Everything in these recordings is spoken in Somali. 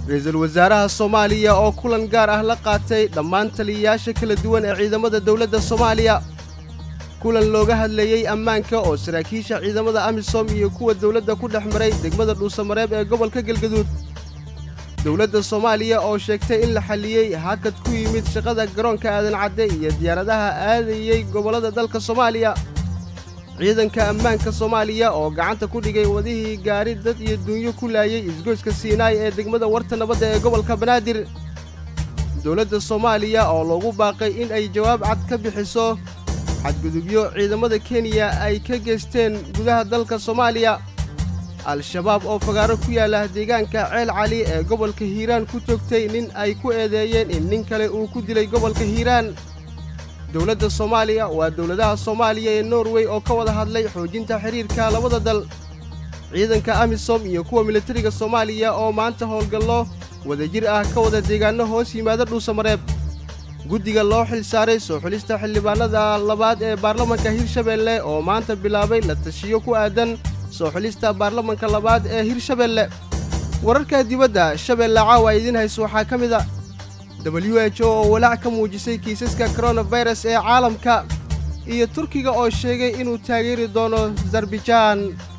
ra-iisul wasaaraha soomaaliya oo kulan gaar ah la qaatay dhammaan taliyayaasha kala duwan ee ciidamada dowladda soomaaliya kulan looga hadlayey ammaanka oo saraakiisha ciidamada amisom iyo kuwa dowladda ku dhex maray degmada dhuusamareeb ee gobolka galgaduud dowladda soomaaliya oo sheegtay in la xalliyey hakad ku yimid shaqada garoonka aadan cadde iyo diyaaradaha aadayey gobollada dalka soomaaliya ciidanka ammaanka soomaaliya oo gacanta ku dhigay wadihii gaari dad iyo duunyo ku laayey isgoyska siinaay ee degmada warta nabadda ee gobolka banaadir dowladda soomaaliya oo loogu baaqay in ay jawaab cad ka bixiso xadgudubyo ciidamada kenya ay ka geysteen gudaha dalka soomaaliya al-shabaab oo fagaaro ku yaalla deegaanka ceel cali ee gobolka hiiraan ku toogtay nin ay ku eedeeyeen in nin kale uu ku dilay gobolka hiiraan dowladda soomaaliya waa dowladaha soomaaliya ee norway oo ka wada hadlay xoojinta xidhiirka labada dal ciidanka amisom iyo kuwa militariga soomaaliya oo maanta howlgallo wadajir ah ka wada deegaanno hoos yimaada dhuusamareeb guddiga loo xil saaray soo xulista xildhibaannada labaad ee baarlamanka hirshabeelle oo maanta bilaabay la tashiyo ku aadan soo xulista baarlamanka labaad ee hirshabeelle wararka dibadda shabeelle caawa idiin hayso waxaa ka mid a w h o oo walaac ka muujisay kiisaska koronafayras ee caalamka iyo turkiga oo sheegay inuu taageeri doono zarbijaan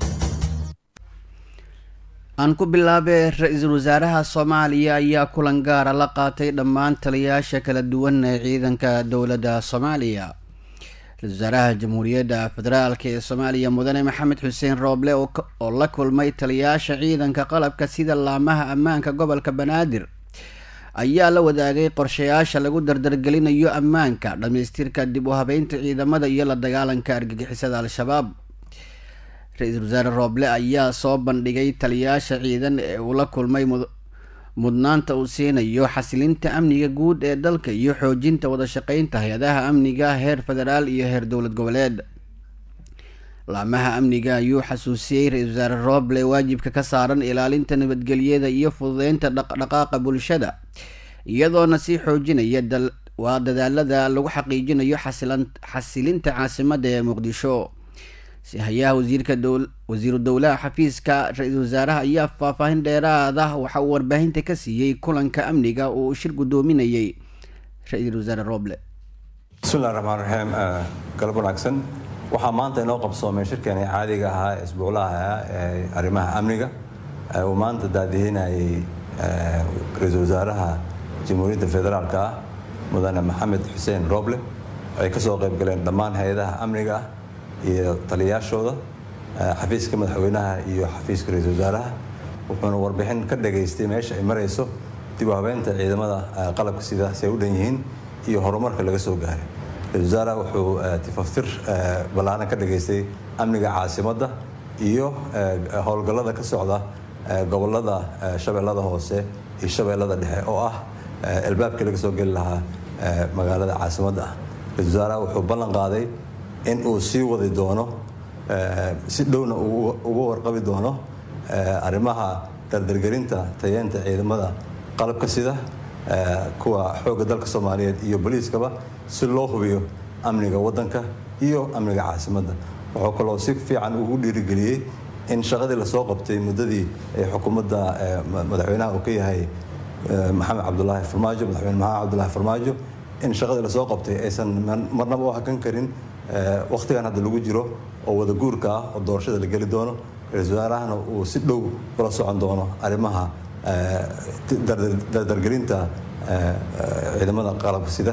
aan ku bilaabay ra-iisul wasaaraha soomaaliya ayaa kulan gaara la qaatay dhammaan taliyayaasha kala duwan ee ciidanka dowladda soomaaliya ra-isul wasaaraha jamhuuriyadda federaalk ee soomaaliya mudane maxamed xuseen rooble oo la kulmay taliyayaasha ciidanka qalabka sida laamaha ammaanka gobolka banaadir ayaa la wadaagay qorshayaasha lagu dardargelinayo ammaanka dhammaystirka dib u habeynta ciidamada iyo la dagaalanka argagixisada al-shabaab ra-iisul wasaare rooble ayaa soo bandhigay taliyayaasha ciidan ee uu la kulmay mudnaanta uu siinayo xasilinta amniga guud ee dalka iyo xoojinta wadashaqeynta hay-adaha amniga heer federaal iyo heer dowlad goboleed laamaha amniga ayuu xasuusiyey ra-iisul wasaare rooble waajibka ka saaran ilaalinta nabadgelyada iyo fududeynta dhaqdhaqaaqa bulshada iyadoona sii xoojinaya waa dadaalada lagu xaqiijinayo xasilinta caasimadda ee muqdisho si hayaha wasiirka wasiiru dowlaha xafiiska ra-iisul wasaaraha ayaa faahfaahin dheeraad ah waxa uu warbaahinta ka siiyey kulanka amniga oo uu shir guddoominayay ra-iisul wasaare rooble bismillahi raxmaan raxiim galab wanaagsan waxaa maanta inoo qabsoomay shirkeeni caadiga ahaa ee isbuuclaha ee arrimaha amniga uu maanta daadihinayay ra-iisul wasaaraha jamhuuriyadda federaalka ah mudane maxamed xuseen rooble ay ka soo qayb galeen dhammaan hay-adaha amniga ah iyo taliyayaashooda xafiiska madaxweynaha iyo xafiiska ra-iisul wasaaraha wuxuuna warbixin ka dhageystay meesha ay marayso dib u habeynta ciidamada qalabka sida si ay u dhan yihiin iyo horumarka laga soo gaaray ra-isul wasaaraha wuxuu tifaftir ballaaran ka dhageystay amniga caasimadda iyo howlgallada ka socda gobolada shabeellada hoose iyo shabeellada dhexe oo ah albaabkii laga soo geli lahaa magaalada caasimadda ah ra-isul wasaaraha wuxuu ballan qaaday in uu sii wadi doono si dhowna uga warqabi doono arrimaha dardargelinta tayeenta ciidamada qalabka sida kuwa xoogga dalka soomaaliyeed iyo boliiskaba si loo hubiyo amniga waddanka iyo amniga caasimadda wuxuu kaloo si fiican ugu dhiirigeliyey in shaqadii lasoo qabtay muddadii ay xukuumadda madaxweynaha uu ka yahay maxamed cabdulaahi farmaajo madaxweyne maxamed cabdulaahi farmaajo in shaqadii lasoo qabtay aysan marnaba u hakan karin wakhtigan hadda lagu jiro oo wada guurka ah oo doorashada la geli doono ra-iisul wasaarahana uu si dhow ula socon doono arrimaha dardargelinta ciidamada qalabka sida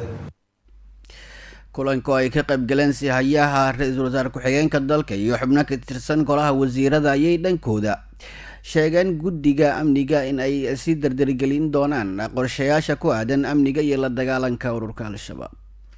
kulanku ay ka qayb galeen si hayaha ra-iisul wasaare ku-xigeenka dalka iyo xubno ka tirsan golaha wasiirada ayay dhankooda sheegeen guddiga amniga in ay sii dardargelin doonaan qorshayaasha ku aadan amniga iyo la dagaalanka ururka al-shabaab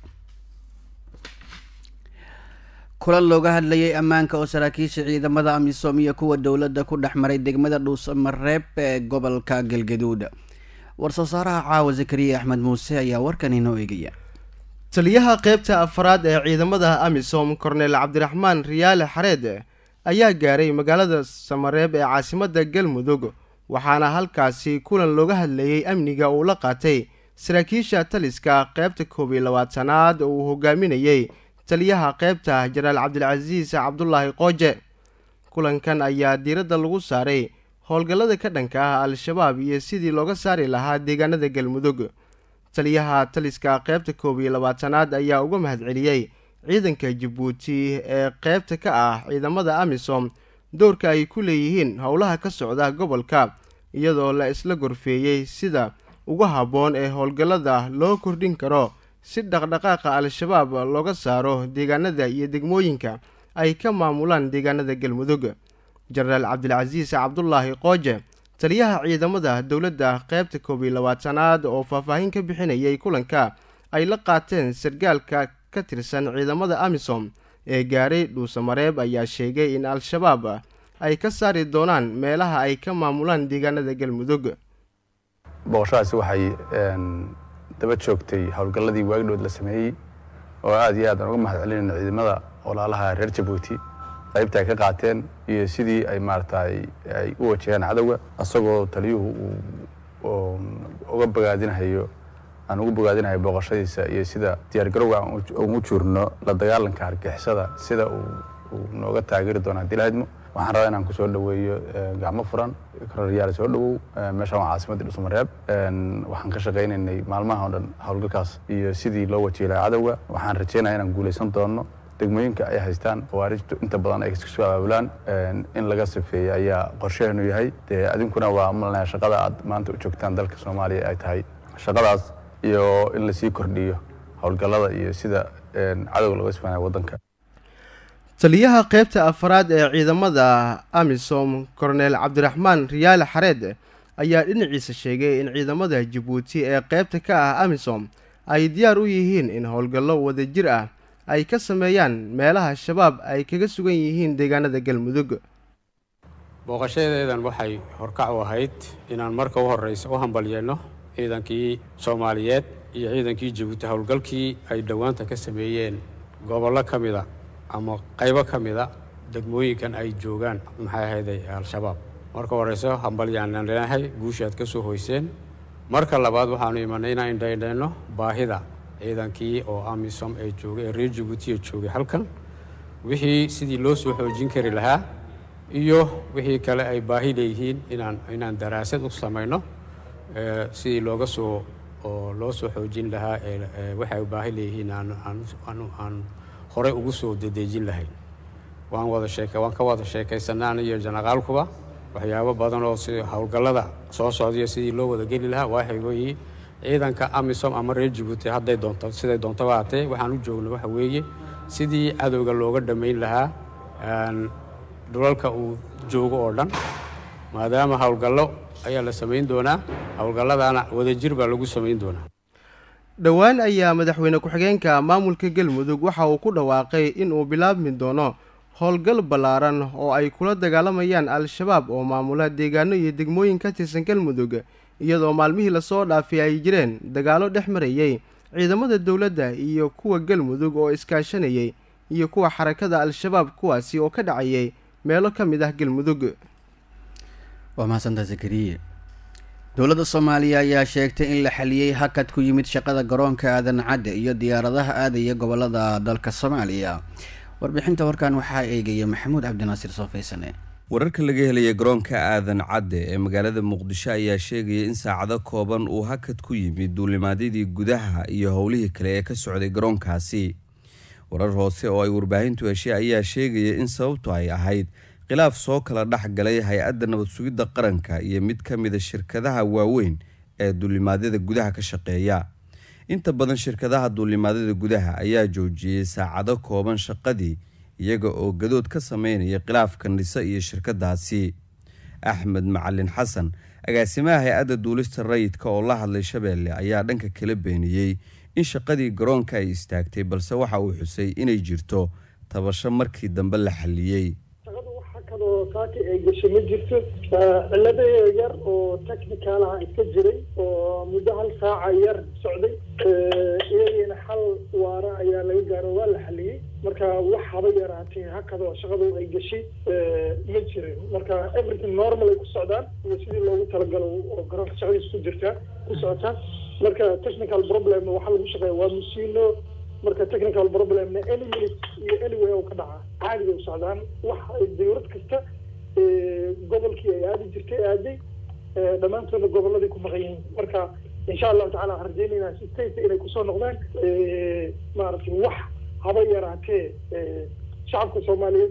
kulan looga hadlayay ammaanka oo saraakiisha ciidamada amisom iyo kuwa dowladda ku dhex maray degmada dhuusamareeb ee gobolka galgaduud war-soo saaraha caawa zakariya axmed muuse ayaa warkan inoo eegaya taliyaha qaybta afraad ee ciidamada amisom korneel cabdiraxmaan riyaale xareed ayaa gaaray magaalada samareeb ee caasimadda galmudug waxaana halkaasi kulan looga hadlayey amniga uu la qaatay saraakiisha taliska qaybta koob iyo labaatanaad oo uu hogaaminayey taliyaha qaybta jenaraal cabdilcasiis cabdulaahi qooje kulankan ayaa diiradda lagu saaray howlgallada ka dhanka ah al-shabaab iyo sidii looga saari lahaa deegaanada galmudug taliyaha taliska qaybta koob iyo labaatanaad ayaa uga mahadceliyey ciidanka jabuuti ee qaybta ka ah ciidamada amisom doorka ay ku leeyihiin howlaha ka socda gobolka iyadoo la isla gorfeeyey sida ugu habboon ee howlgallada loo kordhin karo si dhaqdhaqaaqa al-shabaab looga saaro deegaanada iyo degmooyinka ay ka maamulaan deegaanada galmudug jenaraal cabdilcasiis cabdulaahi qooje taliyaha ciidamada dowladda qaybta koob iyo labaatanaad oo faahfaahin ka bixinayay kulanka ay la qaateen sargaalka ka tirsan ciidamada amisom ee gaaray dhuusamareeb ayaa sheegay in al-shabaab ay ka saari doonaan meelaha ay ka maamulaan deegaanada galmudug booqashadaasi waxay daba joogtay howlgalladii waagdhood la sameeyey oo aad iyo aad aan uga mahad celinayna ciidamada walaalaha reer jabuuti qaybta ay ka qaateen iyo sidii ay maaragtay ay u wajaheen cadowga isagoo taliyuhu uu uga bogaadinahayo aan ugu bogaadinahayo booqashadiisa iyo sida diyaargarowga aan ugu juurno la dagaalanka hargixisada sida uu nooga taageeri doono haddii lahadmo waxaan rabaa inaan kusoo dhaweeyo gacmo furan kororyaal soo dhawow meeshaan waa caasimadii dhusmareeb waxaan ka shaqaynaynay maalmaha o dhan howlgalkaas iyo sidii loo wajihi lahaa cadowga waxaan rajeynaya inaan guulaysan doono degmooyinka ay haystaan khawaarijtu inta badan ay kasoo abaabulaan in laga sifeeyey ayaa qorsheheenu yahay dee adinkuna waa malanaya shaqada aad maanta u joogtaan dalka soomaaliya ay tahay shaqadaas iyo in lasii kordhiyo howlgallada iyo sida cadowga looga sifaanaya waddanka taliyaha qaybta afaraad ee ciidamada amisom korneel cabdiraxmaan riyaale xareed ayaa dhinaciisa sheegay in ciidamada jabuuti ee qaybta ka ah amisom ay diyaar u yihiin in howlgallo wadajir ah ay ka sameeyaan meelaha shabaab ay kaga sugan yihiin deegaanada galmudug booqashadeedan waxay horkac u ahayd inaan marka u horreysa u hambalyeelno ciidankii soomaaliyeed iyo ciidankii jabuuti howlgalkii ay dhowaanta ka sameeyeen gobollo ka mida ama qaybo ka mida degmooyinkan ay joogaan maxay ahayday al-shabaab marka horeyso hambalyaanan leenahay guusha aad ka soo hoyseen marka labaad waxaanu imanay inaan indhaindhayno baahida ciidankii oo amisom ee joogay ee reer jabuuti ee joogay halkan wixii sidii loo soo xoojin kari lahaa iyo wixii kale ay baahi leeyihiin inaan inaan daraasad u samayno sidii looga soo oo loo soo xoojin lahaa waxay baahi leeyihiin aan horey ugu soo dedeejin lahayn waan wada sheeke waan ka wada sheekaysanaa aniyo janaqaalkuba waxyaabo badan oo si howlgallada soo socdaiyo sidii loo wada geli lahaa waxay weeye ciidanka amisom ama reer jabuuti hadday doonto siday doontaba haatee waxaan u joogna waxa weeye sidii cadowga looga dhammayn lahaa dhulalka uu joogo oo dhan maadaama howlgallo ayaa la samayn doonaa howlgalladaana wadajir baa lagu samayn doonaa dhowaan ayaa madaxweyne ku-xigeenka maamulka galmudug waxa uu ku dhawaaqay in uu bilaabmi doono howlgal ballaaran oo ay kula dagaalamayaan al-shabaab oo maamula deegaano iyo degmooyin ka tirsan galmudug iyadoo maalmihii lasoo dhaafay ay jireen dagaallo dhex marayey ciidamada dowladda iyo kuwa galmudug oo iskaashanayay iyo kuwa xarakada al-shabaab kuwaasi oo ka dhacayay meelo ka mid ah galmudug waa mahadsantaa zakariye dowladda soomaaliya ayaa sheegtay in la xaliyey hakad ku yimid shaqada garoonka aadan cadde iyo diyaaradaha aadaya gobolada dalka soomaaliya warbixinta warkan waxaa eegaya maxamuud cabdinaasiir soofaysane wararka laga helaya garoonka aadan cadde ee magaalada muqdisho ayaa sheegaya in saacado kooban uu hakad ku yimid duulimaadyadii gudaha iyo howlihii kale ee ka socday garoonkaasi warar hoose oo ay warbaahintu heshay ayaa sheegaya in sababtu ay ahayd khilaaf soo kala dhex galay hay-adda nabad sugidda qaranka iyo mid ka mida shirkadaha waaweyn ee duulimaadyada gudaha ka shaqeeya inta badan shirkadaha duulimaadyada gudaha ayaa joojiyey saacado kooban shaqadii iyaga oo gadood ka sameynaya khilaafka nise iyo shirkadaasi axmed macalin xasan agaasimaha hay-adda duulista rayidka oo la hadlay shabeelle ayaa dhanka kala beeniyey in shaqadii garoonka ay istaagtay balse waxa uu xusay inay jirto tabasho markii dambe la xaliyey oo saaki ay gashay ma jirto cilada yar oo technicalaha iska jiray oo muddo hal saaca yar socday iyagiina xal waara ayaa laga gaaro waa la xaliyey marka wax haba yaraatee hakadoo shaqadu ay gashay ma jirin marka everything normal ay ku socdaan iyo sidii loogu talagalo oo garoonka shaqadiisa ku jirtaa ku socotaa marka technical problem waxaa lagu shaqeeya waa musiino marka technical problemna any minute iyo anyway oo ka dhaca caadi bay u socdaan wax ay dawlad kasta gobolkii ay aadi jirtay aaday dhammaantoodna gobolladay ku maqan yihiin marka insha allahu tacala waxaan rajeynaynaa si taysa inay kusoo noqdaan maaragtay wax haba yaraatee shacabka soomaaliyeed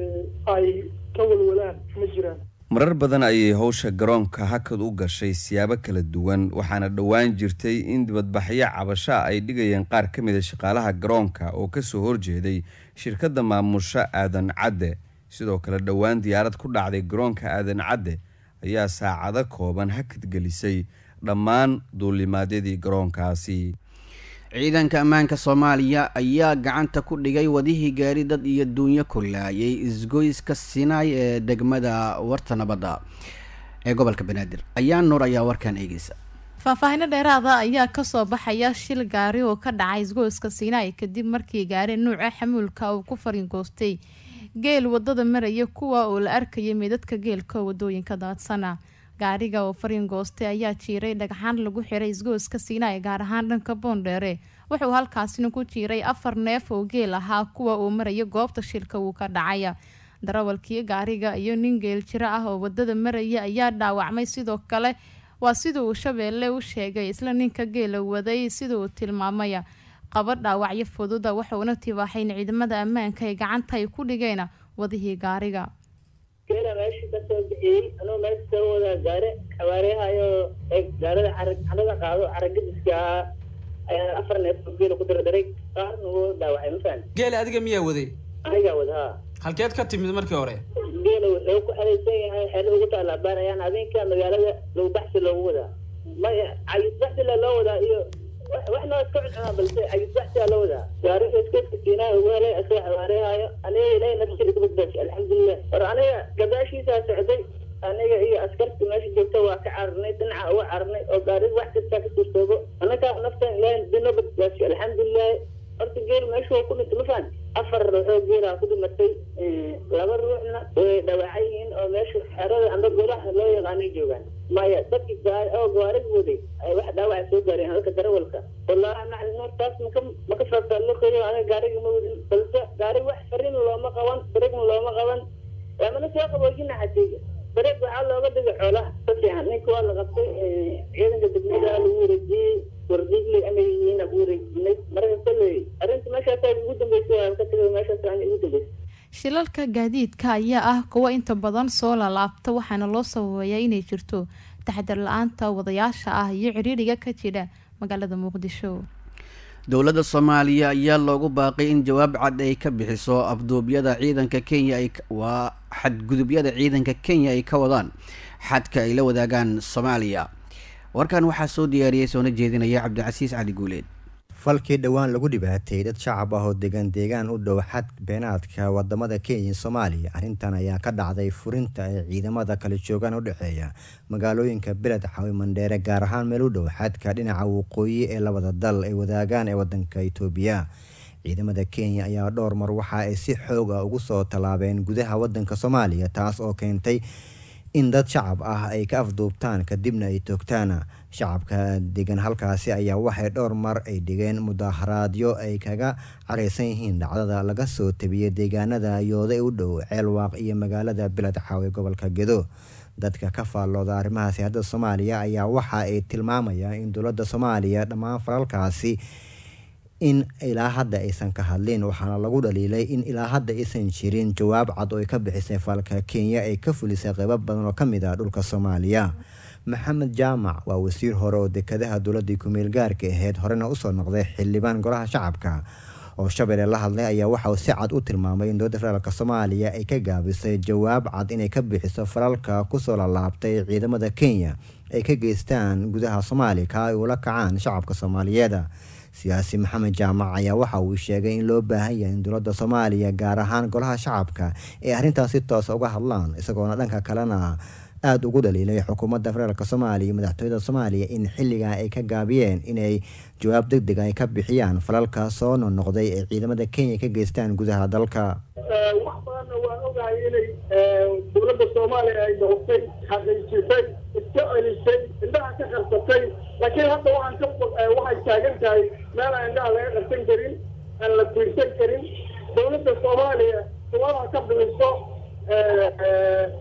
ay ka walwalaan ma jiraan marar badan ayay howsha garoonka hakad u gashay siyaabo kala duwan waxaana dhowaan jirtay in dibadbaxyo cabasha ay dhigayeen qaar ka mid a shaqaalaha garoonka oo kasoo horjeeday shirkadda maamusha aadan cadde sidoo kale dhowaan diyaarad ku dhacday garoonka aadan cadde ayaa saacado kooban hakad gelisay dhammaan duulimaadyadii garoonkaasi ciidanka ammaanka soomaaliya ayaa gacanta ku dhigay wadihii gaari dad iyo duunyo kulaayay isgoyska sinaay ee degmada warta nabadda ee gobolka banaadir ayaa nuur ayaa warkan eegeysa faahfaahino dheeraada ayaa kasoo baxaya shil gaari oo ka dhacay isgoyska siinaay kadib markii gaari nuuca xamuulka uu ku faringoostay geel wadada maraya kuwa oo la arkayay meydadka geelka wadooyinka daadsana gaariga oo farin goostay ayaa jiiray dhagxaan lagu xiray isgooska siinaay gaar ahaan dhanka boondheere wuxuu halkaasina ku jiiray afar neef oo geel ahaa kuwa uu maraya goobta shilka uu ka dhacaya darawalkii gaariga iyo nin geel jiro ah oo wadada maraya ayaa dhaawacmay sidoo kale waa sida uu shabeelle u sheegay isla ninka geela waday sida uu tilmaamaya qaba dhaawacyo fududa wuxuuna tibaaxayn ciidamada ammaanka ee gacanta ay ku dhigeen wadihii gaariga geela meesha kasoo bixiyey anuu meesha soo wadaa gaari xawaariyahayo gaarida carada qaado caragadiska ahaa ayaa afar neef oo geela ku dardaray qaarna wuu dhaawacay ma fahan geela adiga miyaa waday anigaa wada haa halkeed ka timid markii hore geela wuxuu ku xeraysan yahay xeelo ugu taalaabaan ayaan habeenka magaalada lagu baxsi loogu wadaa maya cayis baxsila loo wadaa iyo wax noo iska cuncunaa balse cayis baxsiyaa loo wadaa gaariga iskooska siinaa ugu helay asoo xawaariyahaayo aniga ilaahay nafsiri ka badbaashay alxamdulilah war aniga gadaashiisaa socday aniga iyo askarta meesha joogta waa ka cararnay dhinaca uga cararnay oo gaariga wax kastaa ka suurtoobo anaga naftan ilaahay dino badbaashay alxamdulilah horta geel meesha waa ku dhintay ma fahan afar ruuxoo geelaa ku dhimatay laba ruuxna way dhawaacan yihiin oo meesha xerada amba golaha loo yaqaanay joogaan maya dadki gaari oo gaarig waday ay wax dhaawaca soo gaareen halka darawalka wallahi macalin hortaas maka maka faafaallo kariyo aniga gaariga ma wadin balse gaariga wax farin looma qaban baregna looma qaban lamana soo qaboojina xatiga bareeg waxaa looga dhigay xoolaha ka fiican ninka waa la qabtay ciidanka degmada lagu wareejiyey wardiigley ama yihiina ku wareejinay marka kolley arrinta meeshaasa ugu dambeysay ka tagay meeshaas aan ugu dambeysay shilalka gaadiidka ayaa ah kuwo inta badan soo lalaabta waxaana loo sababeeyaa inay jirto taxadar la-aanta wadayaasha ah iyo ciriiriga ka jira magaalada muqdisho dowladda soomaaliya ayaa loogu baaqay in jawaab cad ay ka bixiso afduubyada ciidanka kenya ay waa xadgudubyada ciidanka kenya ay ka wadaan xadka ay la wadaagaan soomaaliya warkan waxaa soo diyaariyey soona jeedinaya cabdicasiis cali guuleed falkii dhowaan lagu dhibaateeyey dad shacab ah oo degan deegaan u dhow xad beenaadka wadamada kenya iyo soomaaliya arrintan ayaa ka dhacday furinta ay ciidamada kala joogaan u dhexeeya magaalooyinka beled xawi mandheere gaar ahaan meel u dhow xadka dhinaca waqooyi ee labada dal ay wadaagaan ee wadanka itoobiya ciidamada kenya ayaa dhowr mar waxa ay si xoog ah ugu soo tallaabeen gudaha wadanka soomaaliya taas oo keentay in dad shacab ah ay ka afduubtaan kadibna ay toogtaan shacabka degan halkaasi ayaa waxay dhowr mar ay dhigeen mudaharaadyo ay kaga careysan yihiin dhacdada laga soo tabiyey deegaanada yooda u dhow ceelwaaq iyo magaalada beled xaawe gobolka gedo dadka ka faallooda arrimaha siyaasadda soomaaliya ayaa waxa ay tilmaamayaan in dowladda soomaaliya dhammaan falalkaasi in ilaa hadda aysan ka hadlin waxaana lagu dhaliilay in ilaa hadda aysan jirin jawaab cad oo ay ka bixisay falka kenya ay ka fulisay qeybo badan oo ka mid ah dhulka soomaaliya maxamed jaamac waa wasiir hore oo dekadaha dowladii kumeel gaarka ahayd horena usoo noqday xildhibaan golaha shacabka oo shabeelle la hadlay ayaa waxa uu si cad u tilmaamay in dowladda federaalk soomaaliya ay ka gaabisay jawaab cad inay ka bixiso falalka kusoo lalaabtay ciidamada kenya ay ka geystaan gudaha soomaaliya ka ay ula kacaan shacabka soomaaliyeed siyaasi maxamed jaamac ayaa waxa uu sheegay in loo baahan yahay in dowladda soomaaliya gaar ahaan golaha shacabka ay arrintaas si toosa uga hadlaan isagoona dhanka kalena aada ugu dhaliilay xukuumadda federaalk soomaaliya iyo madaxtooyada soomaaliya in xilligaa ay ka gaabiyeen inay jawaab deg deg ay ka bixiyaan falalka soo noqnoqday ee ciidamada kenya ka geystaan gudaha dalka wax badanna waan ogahay inay dowladda soomaaliya ay noqotay xaqiijisay iska celisay indhaha ka qarsatay laakiin hadda waxaan ka waxay taagan tahay meel aan indhaha laga qarsan karin aan la fiirsan karin dowladda soomaaliya jawaabha ka bixiso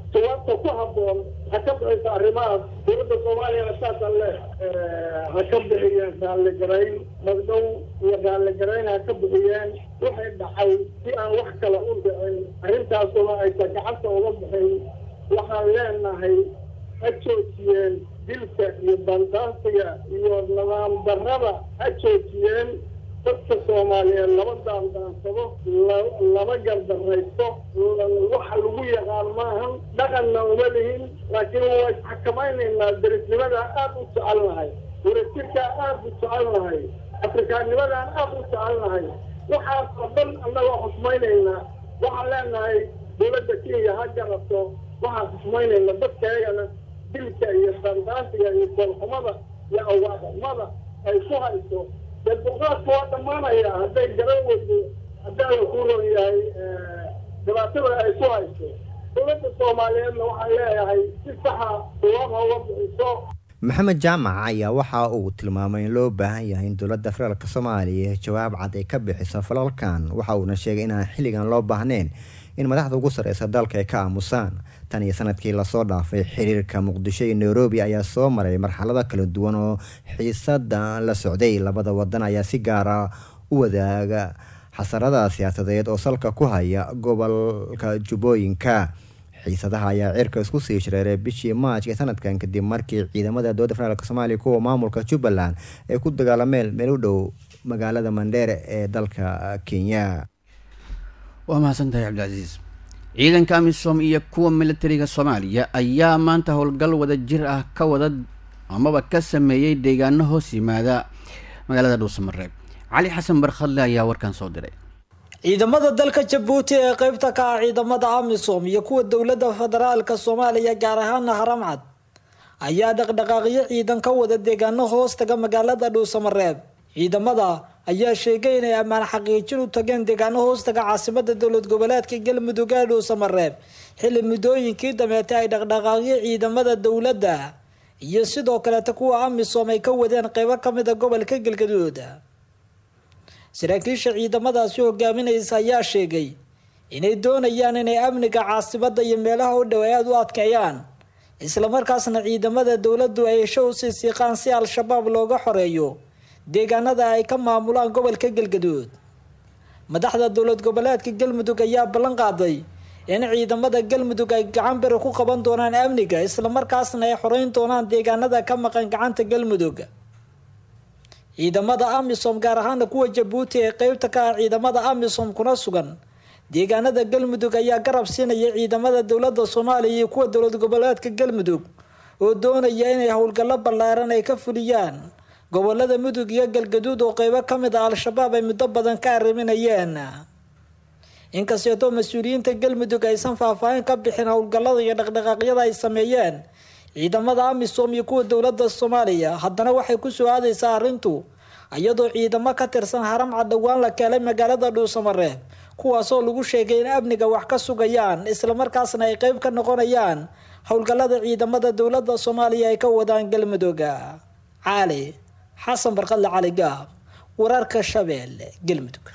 jawaabta ku habboon ha ka bixisa arrimahaas dowladda soomaaliyana saasaan le ha ka bixiyeen raalligarayn magdhow iyo raalligarayn ha ka bixiyeen waxay dhacay si aan wax kale u dhicin arrintaasuna aysan gacanta uga bixin waxaan leenahay ha joojiyeen dilka iyo bandaansiga iyo nidaam darrada ha joojiyeen dadka soomaaliyeed lama daandaansado lama gardaraysto waxa lagu yaqaan maahan dhaqanna uma lihin laakiin waa isxakamaynaynaa derisnimadaan aada u jecelnahay warasirkaa aada u jecelnahay afrikaanimadaan aada u jecelnahay waxaas oo dhan annagoo xusmaynaynaa waxaan leenahay dowladda kenya ha garato waxaan xusmaynayna dadkaegana dilka iyo dandaansiga iyo koolxumada iyo awaaqxumada ay ku hayso dee dulqaadka waa dhammaanaya hadday garan weydo haddaala ku ron yahay dhibaatada ay ku hayso dowladda soomaaliyeedna waxaan leeyahay si saxa uwama uga bixiso maxamed jaamac ayaa waxa uu tilmaamay in loo baahan yahay in dowladda federaalk soomaaliya jawaab cad ay ka bixiso falalkan waxa uuna sheegay inaan xilligan loo baahnayn in madaxda ugu sareysa dalka ay ka aamusaan tan iyo sanadkii lasoo dhaafay xiriirka muqdisho iyo nairobi ayaa soo maray marxalado kala duwan oo xiisada la socday labada wadan ayaa si gaara u wadaaga xasarada siyaasadeed oo salka ku haya gobolka jubbooyinka xiisadaha ayaa cirka isku sii shareeray bishii maaj ee sanadkan kadib markii ciidamada dowladda federaalk soomaaliya kuwa maamulka jubbaland ay ku dagaalameen meel u dhow magaalada mandheere ee dalka kenya waa mahadsantahay cabdicasiis ciidanka amisom iyo kuwa militariga soomaaliya ayaa maanta howlgal wada jir ah ka wada amaba ka sameeyey deegaano hoos yimaada magaalada dhuusamareeb cali xasan barkhadle ayaa warkan soo diray ciidamada dalka jabuuti ee qeybta ka ah ciidamada amisom iyo kuwa dowladda federaalka soomaaliya gaar ahaana haramcad ayaa dhaqdhaqaaqyo ciidan ka wada deegaano hoos taga magaalada dhuusamareeb ciidamada ayaa sheegay inay ammaan xaqiijin u tageen deegaano hoostaga caasimada dowlad goboleedka galmudug ee dhuusamareeb xilli muddooyinkii dameetay ay dhaqdhaqaaqyo ciidamada dowladda iyo sidoo kaleeta kuwa amisom ay ka wadeen qeybo kamida gobolka galgaduud saraakiisha ciidamadaasi hogaaminaysa ayaa sheegay inay doonayaan inay amniga caasimada iyo meelaha u dhow ay aada u adkeeyaan islamarkaasna ciidamada dowladdu ay hesho usii siiqaan si al-shabaab looga xoreeyo deegaanada ay ka maamulaan gobolka galgaduud madaxda dowlad goboleedka galmudug ayaa ballan qaaday in ciidamada galmudug ay gacan beri ku qaban doonaan amniga islamarkaasna ay xoreyn doonaan deegaanada ka maqan gacanta galmudug ciidamada amisom gaar ahaana kuwa jabuuti ee qeybta ka ah ciidamada amisom kuna sugan deegaanada galmudug ayaa garab siinaya ciidamada dowlada soomaaliya iyo kuwa dowlad goboleedka galmudug oo doonaya inay howlgallo ballaaran ay ka fuliyaan gobolada mudug iyo galgaduud oo qeybo ka mid ah al-shabaab ay muddo badan ka arriminayeen inkasteetoo mas-uuliyiinta galmudug aysan faahfaahin ka bixin howlgallada iyo dhaqdhaqaaqyada ay sameeyeen ciidamada amisom iyo kuwa dowladda soomaaliya haddana waxay kusoo aadaysaa arrintu iyadoo ciidamo ka tirsan haramcad dhowaan la keenay magaalada dhuusamareeb kuwaasoo lagu sheegay in amniga wax ka sugayaan islamarkaasna ay qeyb ka noqonayaan howlgallada ciidamada dowladda soomaaliya ay ka wadaan galmudugga cali xasan barqadle cali gaab wararka shabeelle galmudug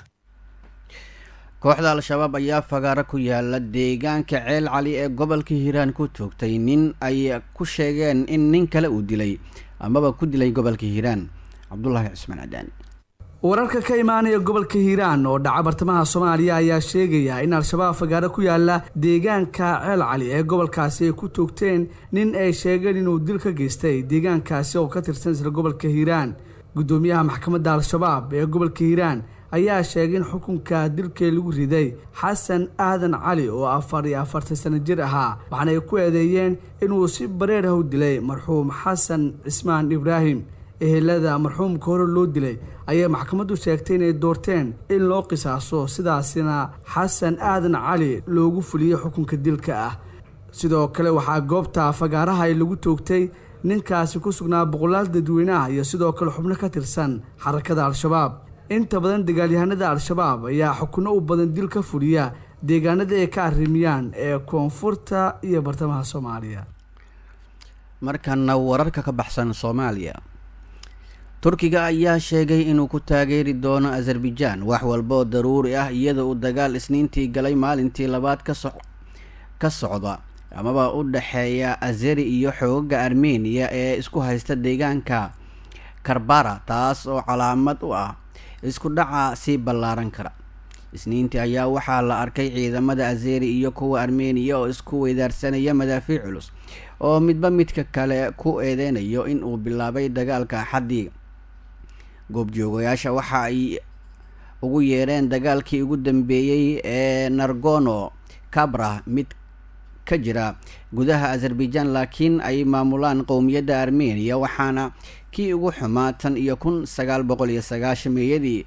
kooxda al-shabaab ayaa fagaaro ku yaala deegaanka ceel cali ee gobolka hiiraan ku toogtay nin ay ku sheegeen in nin kale uu dilay amaba ku dilay gobolka hiiraan cabdulaahi cismaan cadaani wararka ka imaanaya gobolka hiiraan oo dhaca bartamaha soomaaliya ayaa sheegaya in al-shabaab fagaaro ku yaala deegaanka ceel cali ee gobolkaasi ay ku toogteen nin ay sheegeen inuu dil ka geystay deegaankaasi oo ka tirsan isla gobolka hiiraan guddoomiyaha maxkamadda al-shabaab ee gobolka hiiraan ayaa sheegay in xukunka dilkee lagu riday xasan aadan cali oo afar iyo afartan sano jir ahaa waxaana ay ku eedeeyeen inuu si bareer ah u dilay marxuum xasan cismaan ibraahim ehelada marxuumka hore loo dilay ayay maxkamaddu sheegtay inay doorteen in loo qisaaso sidaasina xasan aadan cali loogu fuliyey xukunka dilka ah sidoo kale waxaa goobta fagaaraha ay lagu toogtay ninkaasi ku sugnaa boqolaal dadweyneah iyo sidoo kale xubno ka tirsan xarakada al-shabaab inta badan dagaalyahanada al-shabaab ayaa xukuno u badan dil ka fuliya deegaanada ay ka arrimiyaan ee koonfurta iyo bartamaha soomaaliya markana wararka ka baxsan soomaaliya turkiga ayaa sheegay inuu ku taageeri doono azerbaijaan wax walba oo daruuri ah iyada uu dagaal isniintii galay maalintii labaad kaso ka socda amaba u dhexeeya azeri iyo xoogaga armeniya ee isku haysta deegaanka karbara taas oo calaamad u ah isku dhaca sii ballaaran kara isniintii ayaa waxaa la arkay ciidamada azeri iyo kuwa armeniya oo isku weydaarsanaya madaafiic culus oo midba midka kale ku eedeynayo in uu bilaabay dagaalka axaddii goobjoogayaasha waxa ay ugu yeereen dagaalkii ugu dambeeyey ee nargono kabra mid ka jira gudaha azerbaijan laakiin ay maamulaan qowmiyadda armeniya waxaana kii ugu xumaa tan iyo kun sagaal boqol iyo sagaashameeyadii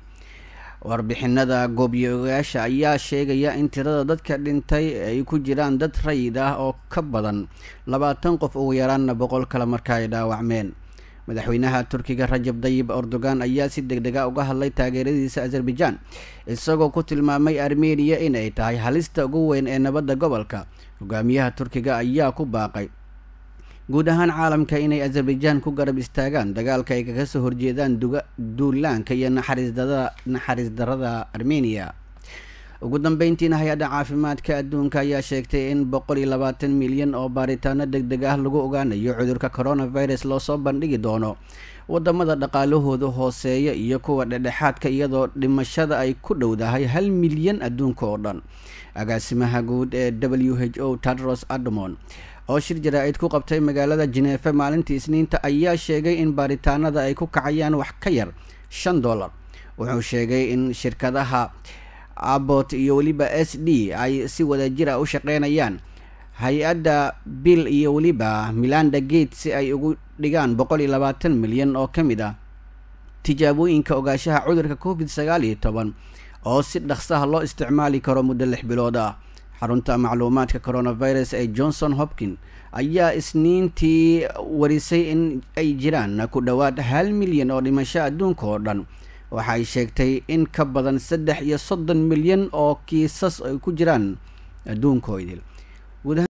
warbixinada goobjoogayaasha ayaa sheegaya in tirada dadka dhintay ay ku jiraan dad rayid ah oo ka badan labaatan qof ugu yaraanna boqol kale marka ay dhaawacmeen madaxweynaha turkiga rajab dayib erdogan ayaa si deg dega uga hadlay taageeradiisa azerbaijan isagoo ku tilmaamay armeniya in ay tahay halista ugu weyn ee nabadda gobolka hogaamiyaha turkiga ayaa ku baaqay guud ahaan caalamka inay azerbaijan ku garab istaagaan dagaalka ay kaga soo horjeedaan duga duulaanka iyo naxariisdada naxariis darada armeniya ugu dambeyntiina hay-adda caafimaadka adduunka ayaa sheegtay in boqol iyo labaatan milyan oo baaritaano deg deg ah lagu ogaanayo cudurka coronavirus loo soo bandhigi doono wadamada dhaqaalahooda hooseeya iyo kuwa dhedhexaadka iyadoo dhimashada ay ku dhowdahay hal milyan adduunka oo dhan agaasimaha guud ee w h o tadros adamon oo shir jaraa-id ku qabtay magaalada jineefe maalintii isniinta ayaa sheegay in baaritaanada ay ku kacayaan wax ka yar shan dollar wuxuu sheegay in shirkadaha abot iyo weliba s d ay si wadajira u shaqeynayaan hay-adda bill iyo weliba milanda gate si ay ugu dhigaan boqol iyo labaatan milyan oo ka mid ah tijaabooyinka ogaashaha cudurka covid sagaal iyo toban oo si dhaqsaha loo isticmaali karo muddo lix bilood ah xarunta macluumaadka coronavirus ee johnson hopkin ayaa isniintii warisay in ay jiraan ku dhowaad hal milyan oo dhimasho adduunka oo dhan waxay sheegtay in ka badan saddex iyo soddon milyan oo kiisas ay ku jiraan adduunkoodil